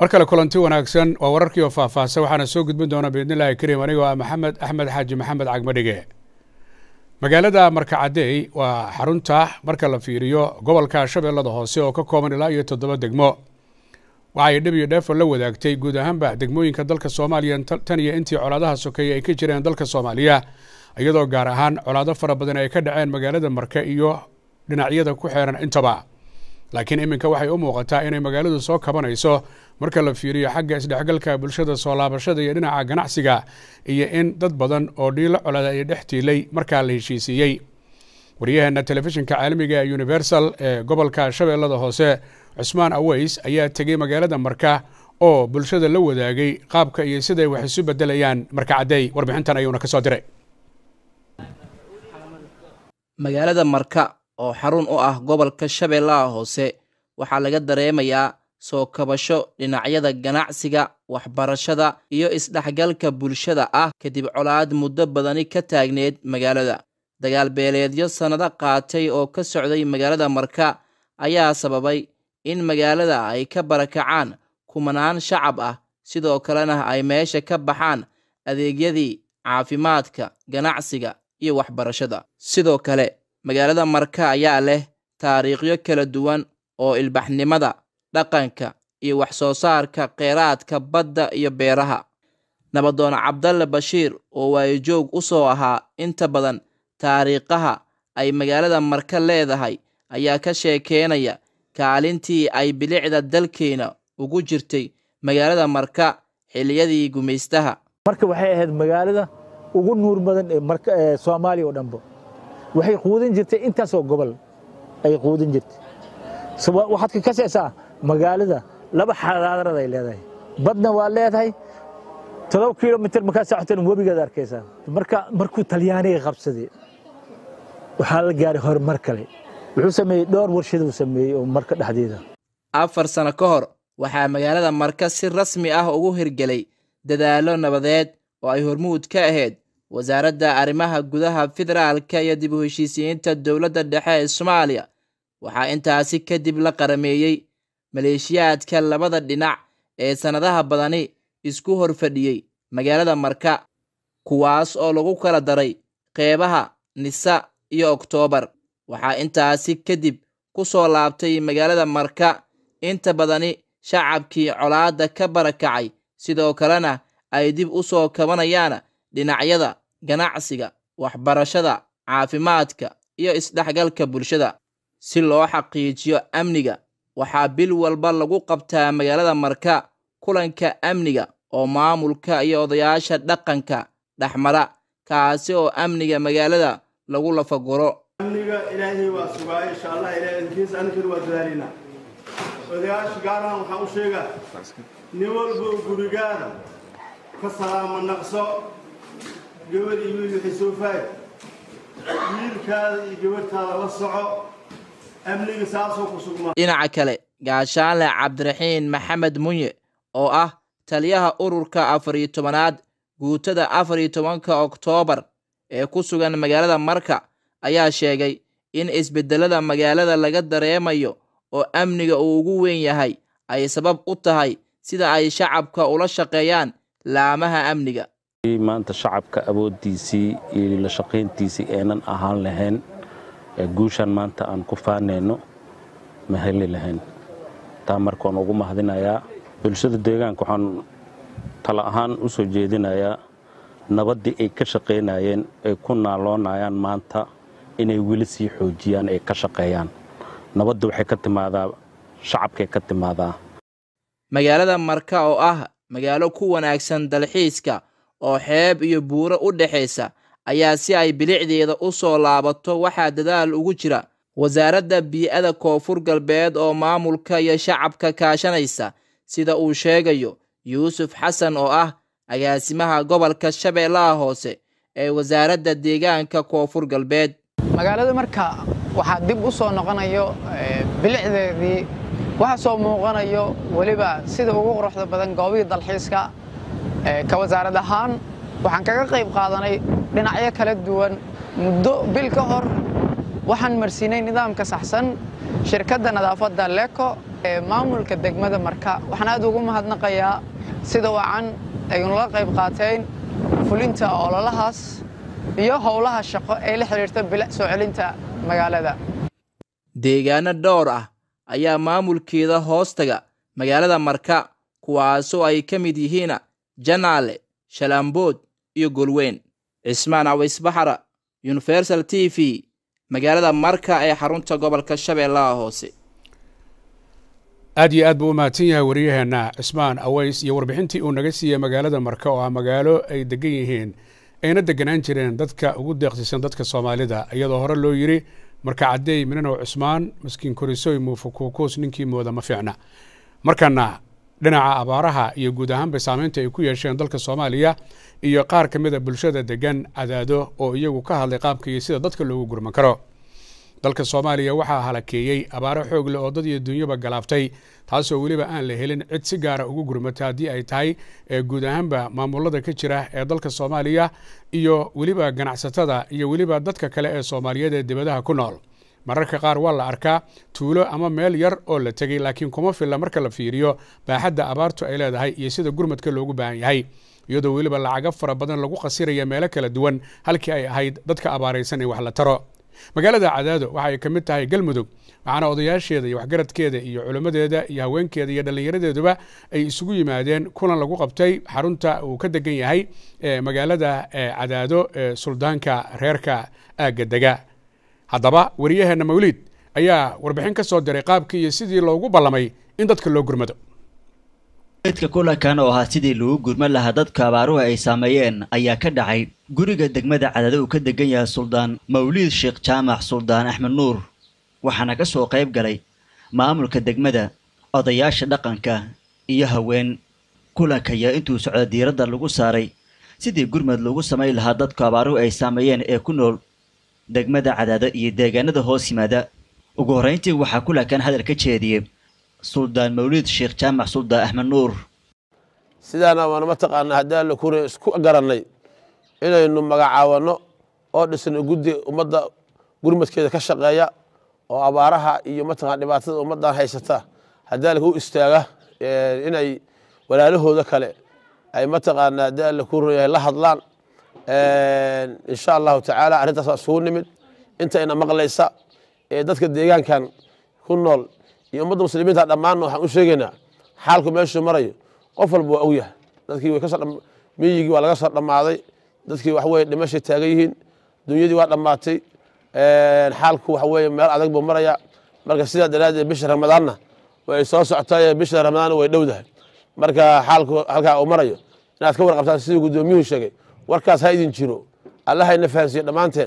mar kale kulanti wanaagsan waa wararkii oo faahfaahsan waxaana soo gudbin doona biidnillahi kariim anigoo ah maxamed axmed xaaji maxamed cagmadhige magaalada markacadey waa xarunta marka la fiiriyo gobolka shabeellada hoose oo ka kooban ilaa iyo toddoba degmo waxay dhib iyo dheefo la wadaagtay guud ahaanba degmooyinka dalka soomaaliya tan iyo intii colaadaha sokeeye ay ka jireen dalka soomaaliya iyadoo gaar ahaan colaado fara badan ay ka dhaceen magaalada marke iyo dhinacyada ku xeeran intaba laakiin iminka waxay u muuqataa inay magaaladu soo kabanayso marka la fiiriyo xagga isdhexgalka bulshada soo laabashada iyo dhinaca ganacsiga iyo in dad badan oo dhiilo colada ay dhex tiilay markaa la heshiisiiyey waryaheena telefishinka caalamiga ee universal ee gobolka shabeellada hoose cusmaan aweys ayaa tegey magaalada marka oo bulshada la wadaagay qaabka iyo siday wax isu bedelayaan markacadey warbixintan ayuuna ka soo diray magaalada marka oo xarun u ah gobolka shabeellaha hoose waxaa laga dareemayaa soo kabasho dhinacyada ganacsiga waxbarashada iyo isdhexgalka bulshada ah kadib colaad muddo badani ka taagneed magaalada dagaal beeleedyo sannado qaatay oo ka socday magaalada marka ayaa sababay in magaalada ay ka barakacaan kumanaan shacab ah sidoo kalena ay meesha ka baxaan adeegyadii caafimaadka ganacsiga iyo waxbarashada sidoo kale magaalada marka ayaa leh taariikhyo kala duwan oo ilbaxnimada dhaqanka iyo wax soo saarka kheyraadka badda iyo beeraha nabadoon cabdalle bashiir oo waayajoog u soo ahaa inta badan taariikhaha ay magaalada marka leedahay ayaa ka sheekeynaya kaalintii ay bilicda dalkeena ugu jirtay magaalada marka xilliyadii gumaystaha marka waxay ahayd magaalada ugu nuur badan ee soomaaliya oo dhanba waxay quudin jirtay intaasoo gobol ay quudin jirtay waxaad ka kasaysaa magaalada laba xadaarad ay leedahay badna waa leedahay todoba kilomitr markaa socotan webigaad arkaysaa marka markuu talyaaniga qabsaday waxaa la gaaray horumar kale wuxuu sameeyey dhowr warshaduu sameeyey oo marka dhexdeeda afar sano ka hor waxaa magaalada marka si rasmi ah ugu hirgelay dadaallo nabadeed oo ay hormuud ka ahayd wasaaradda arrimaha gudaha federaalka iyo dib u heshiisiyiinta dowladda dhexe ee soomaaliya waxaa intaasi kadib la qarameeyey maleeshiyaadka labada dhinac ee sannadaha badani isku hor fadhiyey magaalada marka kuwaas oo lagu kala daray qeybaha nisa iyo oktoobar waxaa intaasi kadib ku soo laabtay magaalada marka inta badani shacabkii colaadda ka barakacay sidoo kalena ay dib u soo kabanayaan dhinacyada ganacsiga waxbarashada caafimaadka iyo isdhexgalka bulshada si loo xaqiijiyo amniga waxaa bil walba lagu qabtaa magaalada marka kulanka amniga oo maamulka iyo odayaasha dhaqanka dhexmara kaasi oo amniga magaalada lagu lafaguro amniga ilaahay waa sugaa insha allah ilahay idinkiisa aninkana waa dadaalaynaa odayaasha gaarahan waxaan u sheegaa nin walba gurigaada ka salaama naqso gabadh iyo wiil waxay soo faay wiilkaada iyo gabadhtaada la soco amniga saasoo ku sugmaa dhinaca kale gaashaanle cabdiraxiin maxamed munye oo ah taliyaha ururka afar iyo tobanaad guutada afar iyo tobanka oktoobar ee ku sugan magaalada marka ayaa sheegay in isbeddelada magaalada laga dareemayo oo amniga uu ugu weyn yahay ay sabab u tahay sida ay shacabka ula shaqeeyaan laamaha amniga maanta shacabka awooddiisii iyo la shaqayntiisii aynan ahaan lahayn guushan maanta aan ku faanayno ma heli lahayn taa marka waan ugu mahadinayaa bulshada deegaanka waxaan tala ahaan u soo jeedinayaa nabaddii ay ka shaqaynayeen ay ku naaloonayaan maanta inay weli sii xoojiyaan ay ka shaqeeyaan nabadda waxay ka timaadaa shacabkay ka timaadaa magaalada marka oo ah magaalo ku wanaagsan dalxiiska oo xeeb iyo buuro u dhexaysa ayaa si ay bilicdeeda u soo laabato waxaa dadaal ugu jira wasaaradda bii'ada koonfur galbeed oo maamulka iyo shacabka kaashanaysa sida uu sheegayo yuusuf xasan oo ah agaasimaha gobolka shabeellaha hoose ee wasaaradda deegaanka koonfur galbeed magaalada marka waxaa dib u soo noqonayo bilicdeedii waxa soo muuqanayo weliba sida ugu quruxda badan goobihii dalxiiska ka wasaarad ahaan waxaan kaga qayb qaadanay dhinacyo kala duwan muddo bil ka hor waxaan marsiinay nidaamka saxsan shirkadda nadaafadda leko maamulka degmada marka waxaan aad ugu mahadnaqayaa sida wacan ay nula qayb qaateen fulinta ololahaas iyo howlaha shaqo ee la xidhiirta bilic soo celinta magaalada deegaano dhowr ah ayaa maamulkeeda hoostaga magaalada marka kuwaasoo ay ka mid yihiin janaale shalaambood iyo golweyn cismaan cawaysbaxara universal t v magaalada marka ee xarunta gobolka shabeellaha hoose aad iyo aad buu u mahadsan yahay wariyaheenna cismaan aways iyo warbixintii uu naga siiyey magaalada marka oo ah magaalo ay degan yihiin ayna deganaan jireen dadka ugu deeqsiisan dadka soomaalida iyadoo hore loo yidhi marka caddeey minanow cismaan maskiin korisoy muufukuukuus ninkii mooda ma fiicna markana dhinaca abaaraha iyo guud ahaanba saameynta ay ku yeesheen dalka soomaaliya iyo qaar ka mid a bulshada degan cadaado oo iyagu ka hadlay qaabka iyo sida dadka loogu gurman karo dalka soomaaliya waxaa halakeeyey abaaro xoog leh oo dad iyo dunyaba galaaftay taasoo weliba aan la helin cid si gaara ugu gurmata haddii ay tahay guud ahaanba maamulada ka jira ee dalka soomaaliya iyo weliba ganacsatada iyo weliba dadka kale ee soomaaliyeed ee dibadaha ku nool mararka qaar waa la arkaa tuulo ama meel yar oo la tegey laakiin kuma filla marka la fiiriyo baaxadda abaartu ay leedahay iyo sida gurmadka loogu baahan yahay iyadoo weliba lacago fara badan lagu qasiraya meelo kala duwan halkii ay ahayd dadka abaaraysan in wax la taro magaalada cadaado waxa ay ka mid tahay galmudug waxaana odayaasheeda iyo waxgaradkeeda iyo culimmadeeda iyo haweenkeeda iyo dhallinyaradeeduba ay isugu yimaadeen kulan lagu qabtay xarunta uu ka degan yahay magaalada cadaado ee suldaanka reerka aagga dega haddaba wariyaheenna mawliid ayaa warbixin ka soo diray qaabkii iyo sidii loogu ballamay in dadka loo gurmado eedka kulankan oo ahaa sidii lagu gurman lahaa dadka abaaruhu ay saameeyeen ayaa ka dhacay guriga degmada cadada uu ka degan yahay suldaan mawliid sheekh jaamac suldaan axmed nuur waxaana ka soo qayb galay maamulka degmada odayaasha dhaqanka iyo haween kulanka ayaa intuu socda diiradda lagu saaray sidii gurmad lagu samayn lahaa dadka abaaruhu ay saameeyeen ee ku nool degmada cadaado iyo deegaanada hoos yimaada ugu horrayntii waxaa kulankan hadal ka jeediyey suldaan mawliid sheekh jaamac suldaan axmed nuur sidaana waana mataqaanaa haddii alla kure isku garannay inaynu magacaawanno oo dhisno guddi ummadda gurmadkeeda ka shaqeeya oo abaaraha iyo mataqana dhibaatada ummaddan haysata haddii alla u istaaga inay walaalahooda kale ay mataqaanaa haddii alla ku yahay la hadlaan insha allahu tacaala arrintaas waa isugu nimid intayna maqlaysa ee dadka deegaankan ku nool iyo ummadda muslimiinta dhammaanna waxaan u sheegaynaa xaalku meeshuu marayo qof walba waa ogyahay dadkii way kasoo miyigii waa laga soo dhammaaday dadkii waxweye dhimashay taagan yihiin dunyadii waa dhammaatay xaalku waxaweye meel adag buu maraya marka sidaa daraaddeed bisha ramadaanna way soo soctay bisha ramadaanna way dhowdahay marka xaalku halkaa uu marayo inaad ka warqabtaan sidii guddoomiyuhu sheegay warkaas ha idin jiro allahayna fahansiiyo dhammaanteen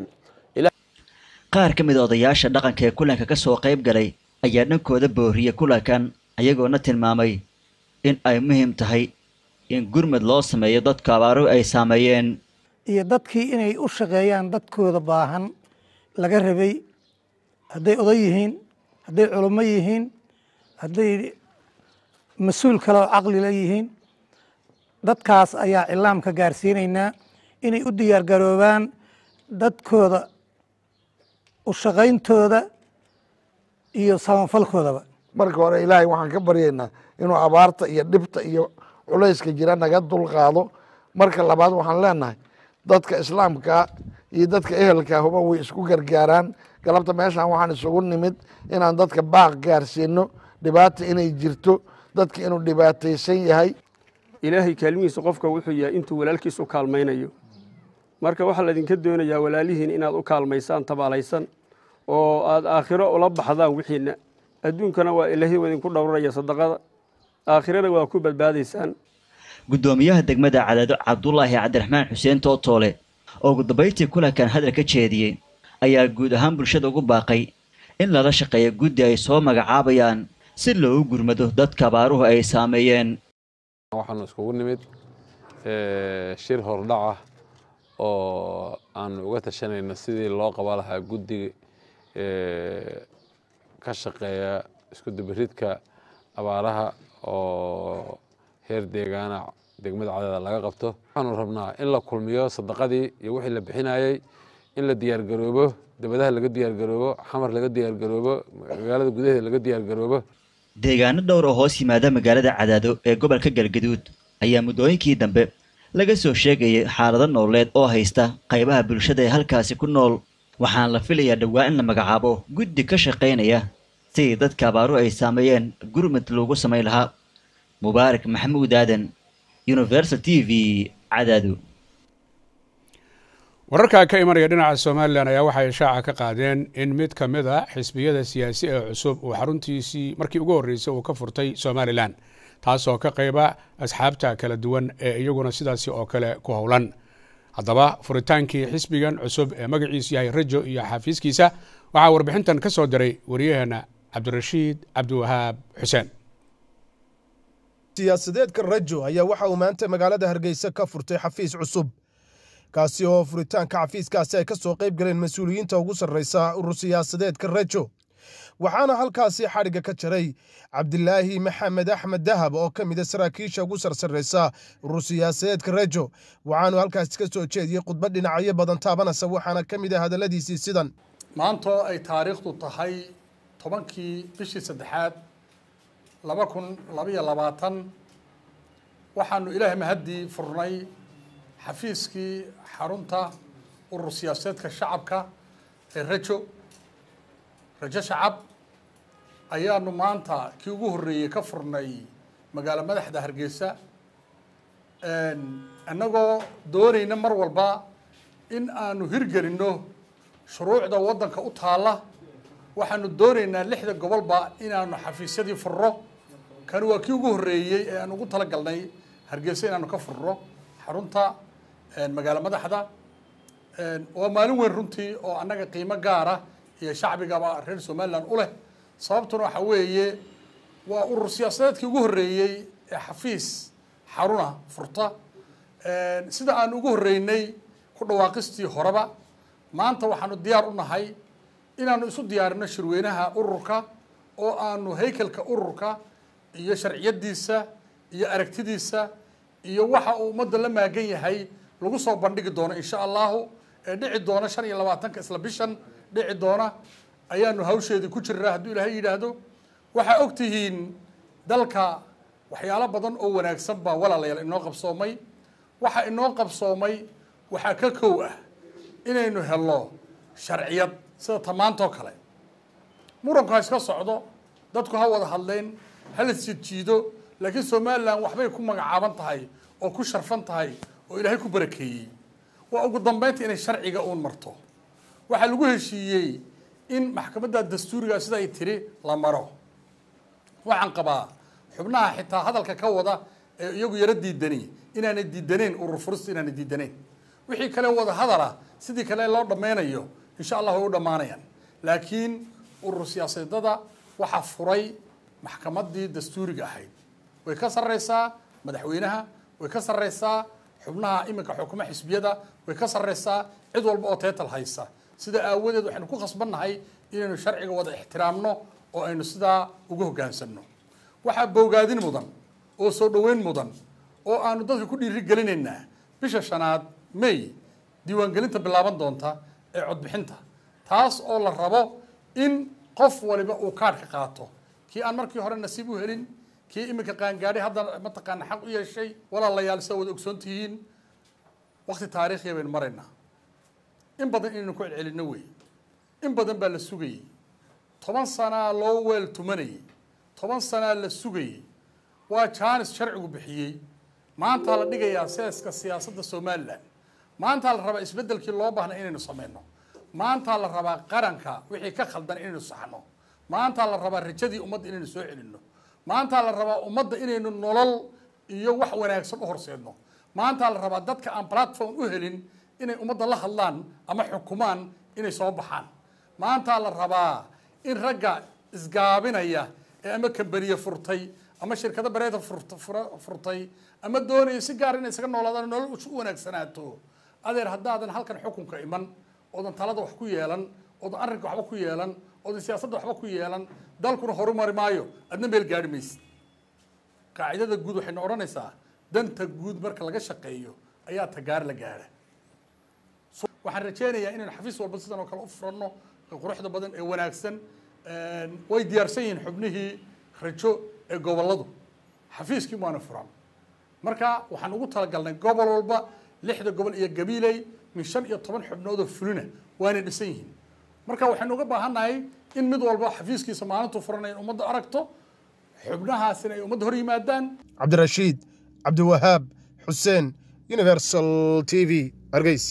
qaar ka mid a odayaasha dhaqanka ee kulanka ka soo qayb galay ayaa dhankooda booriyey kulankan ayagoona tilmaamay in ay muhiim tahay in gurmad loo sameeyo dadka abaaruhu ay saameeyeen iyo dadkii inay u shaqeeyaan dadkooda baahan laga rabay hadday oday yihiin hadday culummo yihiin hadday mas-uul kale oo caqlila yihiin dadkaas ayaa cilaamka gaarsiinaynaa inay u diyaargaroobaan dadkooda u shaqayntooda iyo samafalkoodaba marka hore ilaahay waxaan ka baryaynaa inuu abaarta iyo dhibta iyo culayska jira naga dulqaado marka labaad waxaan leenahay dadka islaamkaa iyo dadka ehelka huba way isku gargaaraan galabta meeshaan waxaan isugu nimid inaan dadka baaq gaarsiino dhibaata inay jirto dadka inuu dhibaataysan yahay ilaahay kaalmihiisa qofka wuxuu yahay intuu walaalkiis u kaalmaynayo marka waxaa laydinka doonayaa walaalihiin inaad u kaalmaysaan tabaalaysan oo aad aakhiro ula baxdaan wixiina adduunkana waa ilaahay idinku dhowraya sadaqada aakhirana waa ku badbaadaysaan guddoomiyaha degmada cadaado cabdulaahi cabdiraxmaan xuseen tootoole oo ugu dambayntii kulankan hadal ka jeediyey ayaa guud ahaan bulshada ugu baaqay in lala shaqeeyo guddi ay soo magacaabayaan si loogu gurmado dadka abaaruhu ay saameeyeen waxaanu iskugu nimid shir hordhaca oo aanu uga tashanayno sidii loo qaba lahaa guddiga ka shaqeeya isku dubaridka abaaraha oo heer deegaana degmada cadeeda laga qabto waxaanu rabnaa in la kulmiyo sadaqadii iyo wixii la bixinayey in la diyaargaroobo dabadaha laga diyaargaroobo xamar laga diyaargaroobo magaalada gudaheeda laga diyaargaroobo deegaano dhowr oo hoos yimaada magaalada cadaado ee gobolka galgaduud ayaa muddooyinkii dambe laga soo sheegayay xaalado nooleed oo haysta qaybaha bulshada ee halkaasi ku nool waxaana la filayaa dhowaa in la magacaabo guddi ka shaqaynaya sidii dadka abaaru ay saameeyeen gurmud loogu samayn lahaa mubaarak maxamuud aadan universal t v cadaado wararka ka imanaya dhinaca somalilan ayaa waxay shaaca ka qaadeen in mid ka mid a xisbiyada siyaasi ee cusub uu xaruntiisii markii ugu horreysay uu ka furtay somalilan taasoo ka qayba asxaabta kala duwan ee iyaguna sidaasi oo kale ku howlan haddaba furitaankii xisbigan cusub ee magaciisu yahay rajo iyo xafiiskiisa waxaa warbixintan ka soo diray waryaheena cabdirashiid cabdiwahaab xuseen siyaasadeedka rajo ayaa waxa uu maanta magaalada hargeysa ka furtay xafiis cusub kaasi oo furitaanka xafiiskaasi ay ka soo qayb galeen mas-uuliyiinta ugu sarreysa urur siyaasadeedka rajo waxaana halkaasi xadhigga ka jaray cabdilaahi maxamed axmed dahab oo ka mid a saraakiisha ugu sarsarreysa urur siyaasadeedka rajo waxaanu halkaasi ka soo jeediyey khudbad dhinacyo badan taabanaysa waxaana ka mid ah hadalladiisii sidan maantoo ay taariikhdu tahay tobankii bishii saddexaad laba kun labaiyo labaatan waxaanu ilaahay mahaddii furnay xafiiskii xarunta urur siyaasadeedka shacabka ee rajo rajo shacab ayaanu maanta kii ugu horreeyey ka furnay magaalo madaxda hargeysa annagoo doonayna mar walba in aanu hirgelinno shuruucda waddanka u taalla waxaanu doonaynaa lixda gobolba inaanu xafiisyadii furro kani waa kii ugu horreeyey ee aan ugu tala galnay hargeysa inaanu ka furro xarunta magaalo madaxda waa maalin weyn runtii oo annaga qiimo gaara iyo shacbigaba reer somalilan u leh sababtuna waxa weeye waa urur siyaasadeedkii ugu horreeyey ee xafiis xaruna furta sida aan ugu horreynay ku dhawaaqistii horeba maanta waxaanu diyaar u nahay inaanu isu diyaarino shirweynaha ururka oo aanu haykalka ururka iyo sharciyadiisa iyo aragtidiisa iyo waxa uu ummadda la maagan yahay lagu soo bandhigi doono insha allahu ee dhici doona shan iyo labaatanka isla bishan dhici doona ayaanu hawsheedii ku jiraa hadduu ilaahay yidhaahdo waxaa og tihiin dalka waxyaalo badan oo wanaagsan baa walaalayaal inoo qabsoomay waxa inoo qabsoomay waxaa ka kow ah inaynu helno sharciyad sida tamaantoo kale muranku ha iska socdo dadku ha wada hadleen hala isjiidjiido laakiin somalilan waxbay ku magacaaban tahay oo ku sharfan tahay oo ilaahay ku barakeeyey waa ugu dambeynta inay sharciga uun marto waxaa lagu heshiiyey in maxkamadda dastuuriga sida ay tiri la maro waxaan qabaa xubnaha xitaa hadalka ka wada ee iyagu yaro diidani inaanay diidaneyn urur furista inaanay diidaneyn wixii kale wada hadala sidii kale loo dhammeynayo insha allah way u dhammaanayaan laakiin urur siyaasadada waxaa furay maxkamaddii dastuuriga ahayd way ka sarreysaa madaxweynaha way ka sarreysaa xubnaha iminka xukuma xisbiyada way ka sarreysaa cid walba oo teetal haysa sida aawadeed waxaynu ku khasbannahay inaynu sharciga wada ixtiraamno oo aynu sidaa ugu hoggaansanno waxaa bowgaadin mudan oo soo dhoweyn mudan oo aanu dadka ku dhiiri gelinaynaa bisha shanaad may diiwaangelinta bilaaban doonta ee codbixinta taas oo la rabo in qof waliba uu kaadhka qaato kii aan markii hore nasiib u helin kii iminka qaangaadhay hadda mataqaana xaq u yeeshay walaalayaal sida wada ogsoon tihiin wakti taariikhiya baynu maraynaa in badan inaynu ku celcelinno wey in badan baa la sugayey toban sanaa loo weel tumanayey toban sanaa la sugayey waa jaanis sharcigu bixiyey maantaa la dhigayaa seeska siyaasadda somalilan maantaa la rabaa isbeddelkii loo baahnay inaynu samayno maantaa la rabaa qaranka wixii ka khaldan inaynu saxno maantaa la rabaa rajadii ummadda inaynu soo celinno maantaa la rabaa ummadda inaynu nolol iyo wax wanaagsan u horseedno maantaa la rabaa dadka aan platform u helin inay ummadda la hadlaan ama xukumaan inay soo baxaan maantaa la rabaa in ragga isgaabinaya ee ama kambaniye furtay ama shirkado bareeda furtay ama doonaya si gaar inay isaga noolaadaan nolol u wanaagsanaato adeer haddaadan halkan xukunka iman oodan talada wax ku yeelan oodan arrinka waxba ku yeelan oodan siyaasadda waxba ku yeelan dalkuna horumari maayo adna meel gaari maysid qaacidada guud waxayna odhanaysaa danta guud marka laga shaqeeyo ayaa tagaar la gaara waxaan rajeynayaa inaynu xafiis walba sidan oo kale u furanno quruxda badan ee wanaagsan way diyaarsan yihiin xubnihii rajo ee gobolladu xafiiskii maana furan marka waxaan ugu talagalnay gobol walba lixda gobol iyo gabiiley min shan iyo toban xubnood oo fulina waana dhisan yihiin marka waxaynu uga baahannahay in mid walba xafiiskiisa maalintuu furanay in ummadda aragto xubnahaasina ay ummadda hor yimaadaan cabdirashiid cabdiwahaab xuseen universal t v hargeysa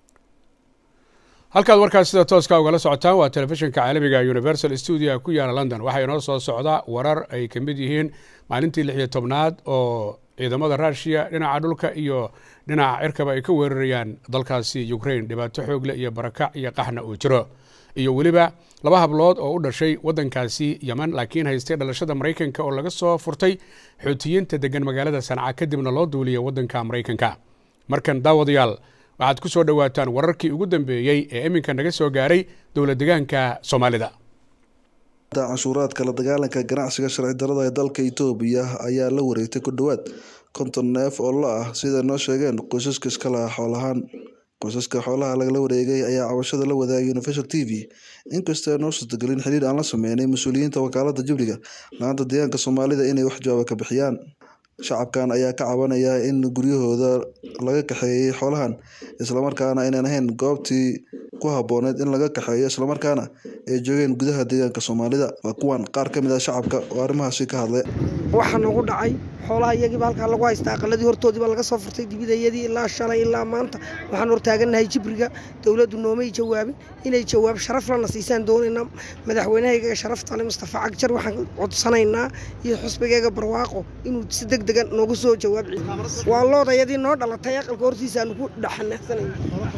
halkaad warkaas sida tooska ugala socotaan waa telefishinka caalamiga universal stuudio ku yaala london waxaa inoo soo socda warar ay ka mid yihiin maalintii lix iyo tobnaad oo ciidamada ruushiya dhinaca dhulka iyo dhinaca cirkaba ay ka weerarayaan dalkaasi ukrain dhibaato xoogle iyo barakac iyo qaxna uu jiro iyo weliba laba hablood oo u dhashay waddankaasi yeman laakiin haystay dhalashada maraykanka oo laga soo furtay xoutiyiinta degan magaalada sanca kadibna loo duuliyay waddanka maraykanka markan daawadayaal waxaad ku soo dhowaataan wararkii ugu dambeeyey ee iminka naga soo gaaray dowla degaanka soomaalida canshuuraadka la dagaalanka ganacsiga sharci darada ee dalka itoobiya ayaa la wareegtay ku dhowaad konton neef oo lo ah sida noo sheegeen qoysaska iska laha xoolahaan qoysaska xoolaha lagala wareegay ayaa cabashada la wadaagay universal t v inkastoo ay noo suurtagelin xiriir aan la sameynay mas-uuliyiinta wakaalada jibriga laanta deegaanka soomaalida inay wax jawaaba ka bixiyaan shacabkan ayaa ka cabanaya in guryahooda laga kaxeeyey xoolahan islamarkaana aynan ahayn goobtii ku habooneed in laga kaxeeyo islamarkaana ay joogeen gudaha deegaanka soomaalida waa kuwan qaar ka mid ah shacabka oo arrimahaasi ka hadlay waxaa nagu dhacay xoolaha iyagiiba halkaa lagu haystaa aqaladii hortoodiiba laga soo furtay dibidayadii ilaa shalay ilaa maanta waxaan hortaagannahay jibriga dowladdu noomay jawaabin inay jawaab sharaf lana siisaan doonaynaa madaxweynahayga sharaftale mustafa cagjar waxaan codsanaynaa iyo xusbigayga barwaaqo inuu si deg degan noogu soo jawaab waa loodayadii noo dhalatay aqalka hortiisa aanu ku dhaxanaaqsanayna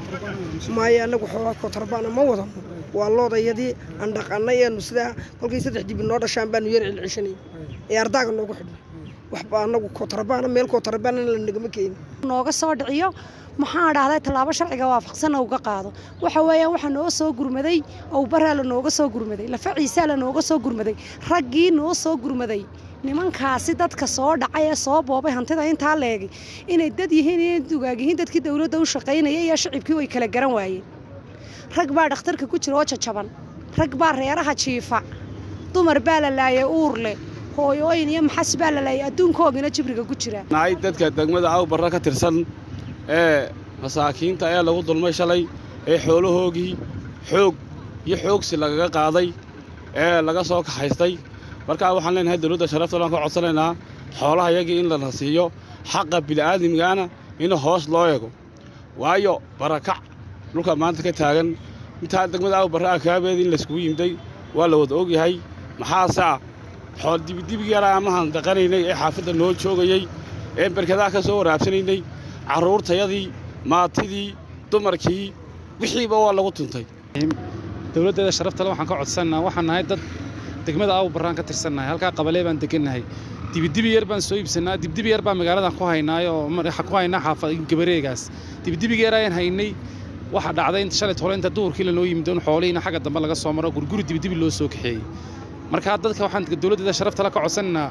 maayo anagu xoolaa kotarbaana ma wadano waa loodayadii aan dhaqanay eenu sidaa kolkay saddex dibi noo dhashaan baanu yar celceshanay ee ardaaga noogu xidhnay waxba anagu kotarbaana meel kotarbaana la nagama keenin nooga soo dhiciyo maxaa dhahday tallaabo sharciga waafaqsan uga qaado waxa weeyaan waxaa noo soo gurmaday owbaraa la nooga soo gurmaday lafa ciisaa la nooga soo gurmaday raggii noo soo gurmaday nimankaasi dadka soo dhacay ee soo boobay hantida intaa leegay inay dad yihiin inay dugaag yihiin dadkii dowladda u shaqaynaya iyo shicibkii way kala garan waayeen rag baa dhakhtarka ku jira oo jajaban rag baa reeraha jiifa dumar baa la laayay uur leh hooyooyin iyo maxas baa la laayay adduunkoogina jibriga ku jira nahay dadka degmada awbarra ka tirsan ee masaakiinta ee lagu dulmay shalay ee xoolahoogii xoog iyo xoogsi lagaga qaaday ee laga soo kaxaystay markaa waxaan leenahay dowladda sharafta laan ka codsanaynaa xoolaha yagii in lana siiyo xaqa bil'aadamigana in hoos loo eego waayo barakac dhulka maanta ka taagan intaa degmada awbarra akaabeed in layskugu yimday waa la wada ogyahay maxaase ah xool dibidibig yaraa amahan daqanaynay ee xaafadda noo joogayey ee berkadaha ka soo waraabsanaynay carruurtayadii maatidii dumarkii wixiiba waa lagu tuntay dowladdeeda sharaftale waxaan ka codsannaa waxaan nahay dad degmada awbarraan ka tirsannahay halkaa qabalee baan degannahay dibidibi yar baan soo iibsannaa dibidibi yar baan magaaladan ku haynaayoo ku haynaa xaafad gabareegaas dibidibiga yar ayaan haynay waxa dhacday inta shalay tole inta duhurkii lanoo yimid in xoolihiina xagga dambe laga soo maro gurguri dibidibi loo soo kaxeeyey marka dadka waxaan dowladdeeda sharaftale ka codsannaa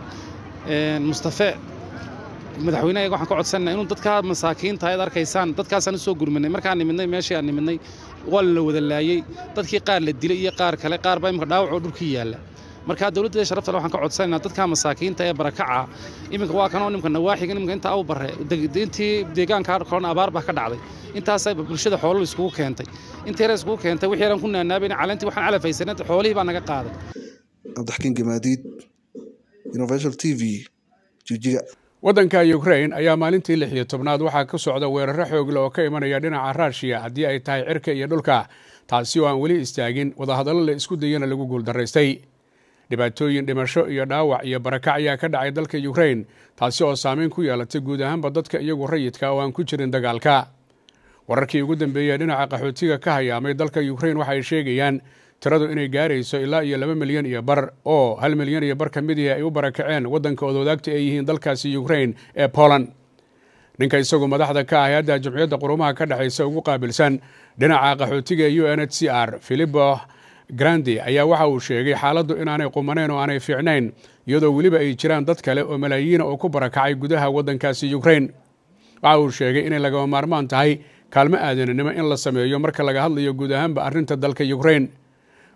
mustafe madaxweynahayaga waxaan ka codsannaa inuu dadkaa masaakiinta ayaad arkaysaan dadkaasaan u soo gurmanay markaan nimidnay meeshii aan nimidnay waa la wada laayey dadkii qaar la dilay iyo qaar kale qaar baa imika dhaawacoo dhulkii yaalla marka dowladdeeda sharaftale waxaan ka codsanaynaa dadkaa masaakiinta ee barakaca iminka waa kanoo nimka nawaaxiga iminka inta aw barre intii deegaanka kalona abaar baa ka dhacday intaasay bulshada xoolal iskugu keentay inta yara iskugu keentay wixii yaran ku naanaabayna caleentii waxaan calafaysanay xoolihii baa naga qaaday cabdixkiin gamaadiid universal t v jijiga waddanka ukrain ayaa maalintii lix iyo tobnaad waxaa ka socda weeraro xoogle oo ka imanaya dhinaca raashiya haddii ay tahay cirka iyo dhulka taasi oo aan weli istaagin wadahadallo la isku dayana lagu guuldaraystay dhibaatooyin dhimasho iyo dhaawac iyo barakac ayaa ka dhacay dalka ukrain taasi oo saameyn ku yeelatay guud ahaanba dadka iyagu rayidka oo aan ku jirin dagaalka wararkii ugu dambeeyey dhinaca qaxootiga ka hayaamay dalka ukrain waxay sheegayaan tiradu inay gaarayso ilaa iyo laba milyan iyo bar oo hal milyan iyo bar ka midii ay u barakaceen waddanka odwadaagta ay yihiin dalkaasi ukrain ee poland ninka isagu madaxda ka ah hay-adda jumciyadda qurumaha ka dhexaysa ugu qaabilsan dhinaca qaxootiga u n h c r philipo grandi ayaa waxa uu sheegay xaaladdu inaanay qumaneyn oo aanay fiicnayn iyadoo weliba ay jiraan dad kale oo malaayiina oo ku barakacay gudaha waddankaasi ukrain waxa uu sheegay inay lagama maarmaan tahay kaalmo aadananimo in la sameeyo marka laga hadlayo guud ahaanba arrinta dalka ukrain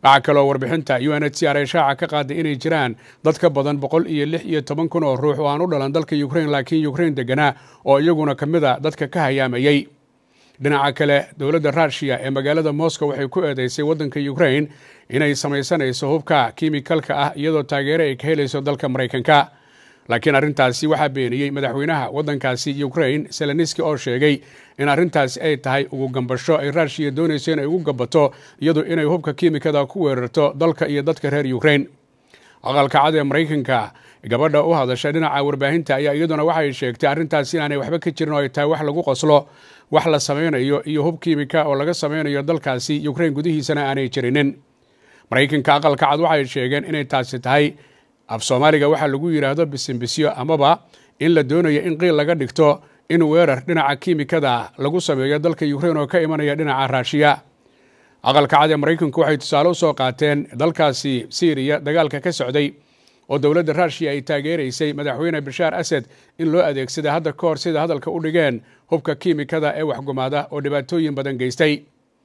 waxaa kaloo warbixinta u n h c r ee shaaca ka qaaday inay jiraan dad ka badan boqol iyo lix iyo toban kun oo ruux oo aan u dhalan dalka ukrain laakiin ukrain deganaa oo iyaguna ka mid a dadka ka hayaamayey dhinaca kale dowladda ruushiya ee magaalada moscow waxay ku eedeysay waddanka ukrain inay samaysanayso hubka kimikalka ah iyadoo taageero ay ka helayso dalka maraykanka laakiin arrintaasi waxaa beeniyey madaxweynaha waddankaasi ukrain seleniski oo sheegay in arrintaasi ay tahay ugu gambasho ay ruushiya doonayso inay ugu gabato iyadu inay hubka kiimikada ku weerarto dalka iyo dadka reer ukrain aqalka cad ee maraykanka gabadha u hadasha dhinaca warbaahinta ayaa iyaduna waxay sheegtay arrintaasi inaanay waxba ka jirin oo ay tahay wax lagu qoslo wax la samaynayo iyo hub kiimika oo laga samaynayo dalkaasi ukrain gudihiisana aanay jirinin maraykanka aqalka cad waxay sheegeen inay taasi tahay af soomaaliga waxaa lagu yidhaahdo bisinbisyo amaba in la doonayo in qiil laga dhigto in weerar dhinaca kiimikada lagu sameeyo dalka ukrain oo ka imanaya dhinaca raashiya aqalka cad ee maraykanku waxay tusaale u soo qaateen dalkaasi syriya dagaalka ka socday oo dowladda ruushiya ay taageeraysay madaxweyne bashaar asad in loo adeegsada hadda ka hor sida hadalka u dhigeen hubka kiimikada ee waxgumaada oo dhibaatooyin badan geystay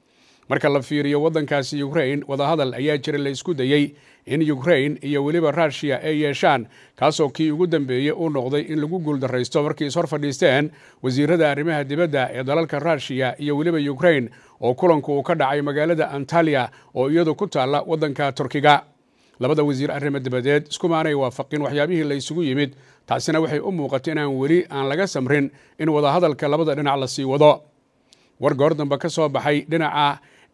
marka la fiiriyo waddankaasi ukrain wadahadal ayaa jira la isku dayey in ukrain iyo weliba ruushiya ay yeeshaan kaasoo kii ugu dambeeyey uu noqday in lagu guuldaraysto markii is hor fadhiisteen wasiirada arrimaha dibadda ee dalalka ruushiya iyo weliba ukrain oo kulanku uu ka dhacay magaalada antaliya oo iyadu ku taalla waddanka turkiga labada wasiir arrimo dibadeed iskumaanay waafaqin waxyaabihii la isugu yimid taasina waxay u muuqatay inaan weli aan laga samrin in wadahadalka labada dhinac la sii wado war goor dambe ka soo baxay dhinaca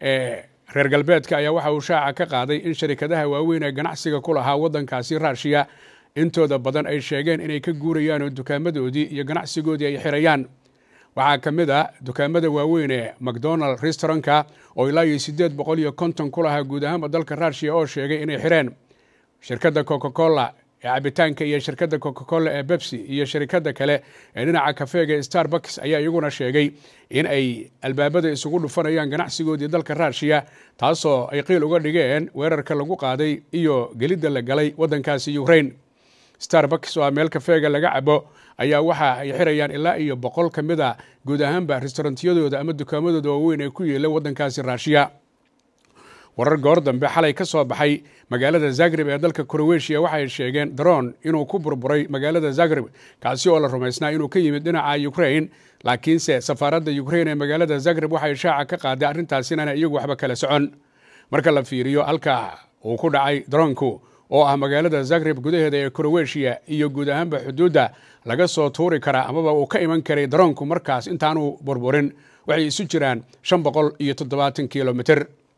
reer galbeedka ayaa waxa uu shaaca ka qaaday in sharikadaha waaweyn ee ganacsiga ku lahaa waddankaasi ruushiya intooda badan ay sheegeen inay ka guurayaan oo dukaamadoodii iyo ganacsigoodii ay xirayaan waxaa ka mid a dukaamada waaweyn ee macdonald restaurantka oo ilaa iyo siddeed boqol iyo konton ku lahaa guud ahaanba dalka ruushiya oo sheegay inay xireen shirkadda coca cola ee cabitaanka iyo shirkadda coca cola ee bebsi iyo shirkadda kale ee dhinaca kafeega starbucks ayaa iyaguna sheegay in ay albaabada isugu dhufanayaan ganacsigoodii dalka ruushiya taasoo ay qiil uga dhigeen weerarka lagu qaaday iyo gelidda la galay waddankaasi ukrain starbucks oo a meel kafeega laga cabo ayaa waxa ay xirayaan ilaa iyo boqol ka mid a guud ahaanba restaurantiyadooda ama dukaamadooda waaweyn ee ku yeela waddankaasi ruushiya warar goor dambe xalay ka soo baxay magaalada zagreb ee dalka kroweshiya waxay sheegeen daroon inuu ku burburay magaalada zagreb kaasi oo la rumaysnaa inuu ka yimid dhinaca ukrain laakiinse safaaradda ukrain ee magaalada zagreb waxay shaaca ka qaaday arrintaas inaana iyagu waxba kala socon marka la fiiriyo halka uu ku dhacay daroonku oo ah magaalada zagreb gudaheeda ee kroweshiya iyo guud ahaanba xuduudda laga soo tuuri karaa amaba uu ka iman karay daroonku markaas intaanu burburin waxay isu jiraan shan boqol iyo toddobaatan kilomitr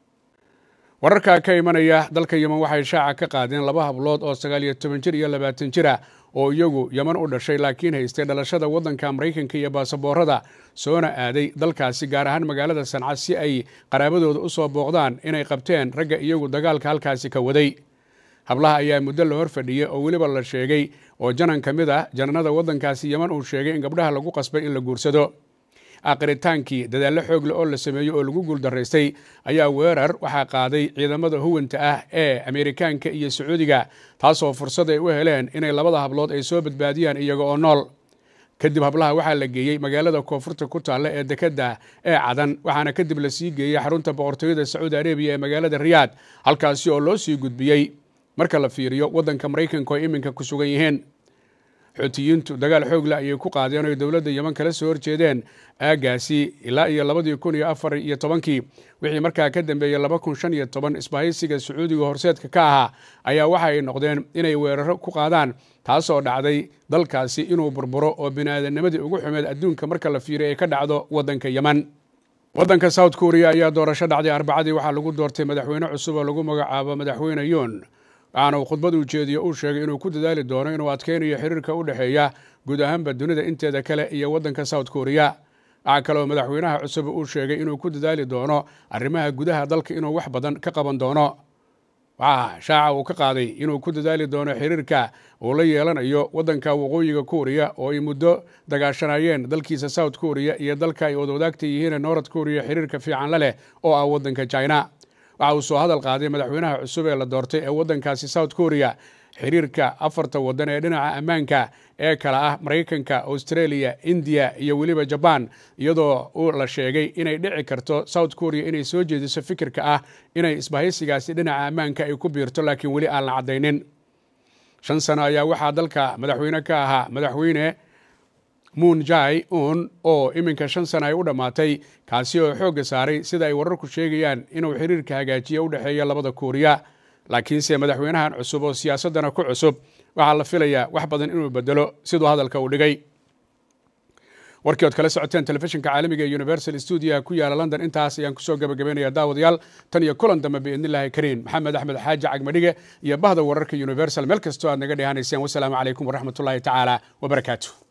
wararka ka imanaya dalka yeman waxay shaaca ka qaadeen laba hablood oo sagaal iyo toban jir iyo labaatan jir ah oo iyagu yeman u dhashay laakiin haystay dhalashada waddanka maraykanka iyo baasaboorada soona aaday dalkaasi gaar ahaan magaalada sanca si ay qaraabadooda u soo booqdaan inay qabteen ragga iyagu dagaalka halkaasi ka waday hablaha ayaa muddo la hor fadhiyey oo weliba la sheegay oo janan ka mid ah jananada waddankaasi yeman uu sheegay in gabdhaha lagu qasbay in la guursado aakiritaankii dadaallo xoogle oo la sameeyey oo lagu guuldaraystay ayaa weerar waxaa qaaday ciidamada huwanta ah ee ameerikaanka iyo sacuudiga taasoo fursad ay u heleen inay labada hablood ay soo badbaadiyaan iyaga oo nool kadib hablaha waxaa la geeyey magaalada koonfurta ku taalla ee dekedda ee cadan waxaana kadib la sii geeyey xarunta boqortooyada sacuudi arabiya ee magaalada riyaad halkaasi oo loo sii gudbiyey marka la fiiriyo waddanka maraykanka oo iminka ku sugan yihiin xuutiyiintu dagaal xoog leh ayay ku qaadeen oy dowladda yeman kala soo horjeedeen aagaasi ilaa iyo labadii kun iyo afar iyo tobankii wixii markaa ka dambeeyey laba kun shan iyo toban isbahaysiga sacuudiga horseedka ka ahaa ayaa waxa ay noqdeen inay weeraro ku qaadaan taasoo dhacday dalkaasi inuu burburo oo biniaadanimadii ugu xumeed adduunka marka la fiiriyo ay ka dhacdo waddanka yeman waddanka south korea ayaa doorasho dhacday arbacadii waxaa lagu doortay madaxweyne cusub oo lagu magacaabo madaxweyne yoon waxaana uu khudbad ujeediyo uu sheegay inuu ku dadaali doono inuu adkeynayo xiriirka u dhexeeya guud ahaanba dunida inteeda kale iyo waddanka south korea waxaa kaloo madaxweynaha cusub uu sheegay inuu ku dadaali doono arrimaha gudaha dalka inuu wax badan ka qaban doono waxaa shaaca uu ka qaaday inuu ku dadaali doono xiriirka uu la yeelanayo waddanka waqooyiga korea oo ay muddo dagaashanayeen dalkiisa south korea iyo dalka ay wadawadaagta yihiin north korea xiriirka fiican la leh oo ah waddanka china waxa uu soo hadal qaaday madaxweynaha cusub ee la doortay ee waddankaasi south korea xiriirka afarta waddan ee dhinaca ammaanka ee kale ah maraykanka australia indiya iyo weliba jabaan iyadoo uu la sheegay inay dhici karto south korea inay soo jeediso fikirka ah inay isbahaysigaasi dhinaca ammaanka ay ku biirto laakiin weli aan la caddaynin shan sano ayaa waxaa dalka madaxweyne ka ahaa madaxweyne moon jai un oo iminka shan sano ay u dhammaatay kaasi oo xoogga saaray sida ay wararku sheegayaan inuu xiriirka hagaajiya u dhexeeya labada kuuriya laakiinse madaxweynahan cusub oo siyaasaddana ku cusub waxaa la filayaa wax badan inuu bedelo siduu hadalka uu dhigay warkii ood kala socoteen telefishinka caalamiga ee universal stuudiyaha ku yaala london intaas ayaan kusoo gabagabaynaya daawadayaal tan iyo kulan dambe biidnillahi kariin maxamed axmed xaaji cagmadhige iyo bahda wararka universal meel kastoo aad naga dhehanayseen wasalaamu calaykum waraxmatullaahi tacaala wabarakaatu